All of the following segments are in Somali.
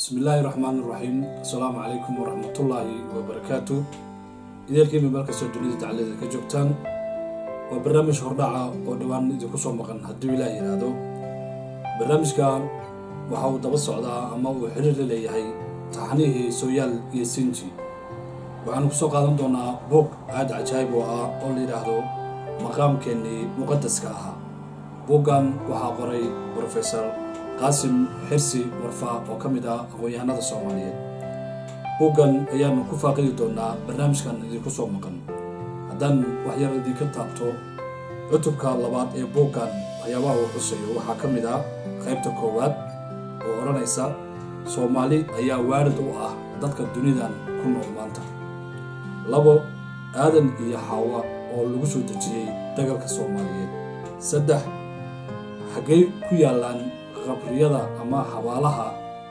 bismillaahi raxmaan iraxiim assalaamu calaykum waraxmatullaahi wabarakaatu ideelkiima meel kastoo dunida dacalada ka joogtaan waa barnaamij hordhaca oo dhowaan idinku soo maqan hadduu ilaah yidhaahdo barnaamijkan waxa uu daba socdaa ama uu xiriir la leeyahay taxnihii sooyaal iyo sinji waxaanu kusoo qaadan doonaa buog aad cajaayib oo ah oo la yidhaahdo maqaamkeennii muqadaska ahaa buuggan waxaa qoray brofesor qaasim xirsi warfaa oo ka mid ah aqoon-yahanada soomaaliyeed buuggan ayaanu ku faaqidi doonaa barnaamijkan idinku soo maqan haddaan waxyar idinka taabto cutubka labaad ee buuggan waxyaabaha uu xusayo waxaa ka mid ah qaybta koowaad oo odhanaysa soomaali ayaa waarid u ah dadka dunidan ku nool maanta labo aadan iyo xaawa oo lagu soo dejiyey dagalka soomaaliyeed saddex xaggay ku yaallaan qabriyada ama xabaalaha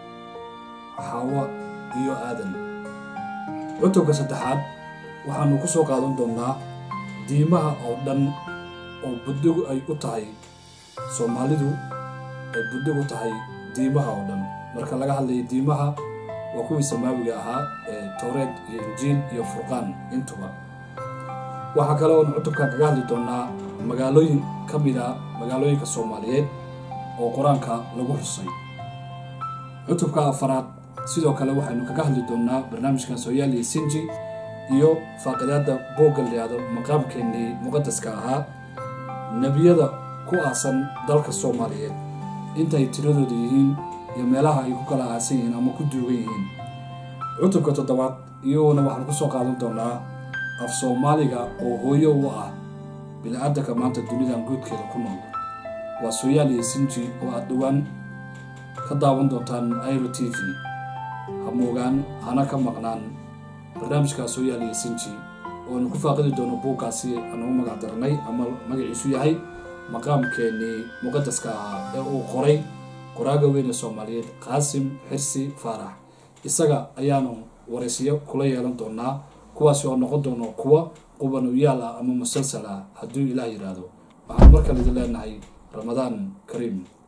xaawa iyo aadan cutubka saddexaad waxaanu ku soo qaadan doonnaa diimaha oo dhan oo buddigu ay u tahay soomaalidu ay buddig u tahay diimaha oo dhan marka laga hadlayo diimaha waa kuwii samaawiga ahaa ee towreed iyo injiil iyo furqaan intuba waxaa kale oon cutubkan kaga hadli doonnaa magaalooyin ka mid a magaalooyinka soomaaliyeed oo qur-aanka lagu xusay cutubka afaraad sidoo kale waxaynu kaga hadli doonnaa barnaamijkan sooyaal iyo sinji iyo faaqidaadda boogga layihahdo maqaamkeennii muqadaska ahaa nebiyada ku aasan dalka soomaaliyeed intay tiradooda yihiin iyo meelaha ay ku kala aasan yihiin ama ku duugan yihiin cutubka toddobaad iyaguna waxaan ku soo qaadan doonaa af soomaaliga oo hooyo u ah bini-aadanka maanta dunidan guudkeeda ku nool waa sooyaal iyo sinji oo aad dhowaan ka daawan doontaan airo t v ha moogaan hana ka maqnaan barnaamijka sooyaal iyo sinji ooanu ku faaqidi doono buuggaasi anugu magac darnay ama magaciisu yahay maqaamkeennii muqadaska ahaa ee uu qoray qoraaga weyne soomaaliyeed qaasim xirsi faarax isaga ayaanu waraysiyo kula yeelan doonaa kuwaasi oo noqon doono kuwa qubanuyaal ah ama musalsal ah hadduu ilaah yidhaahdo waxaan mar kale idin leenahay ramadaan kariim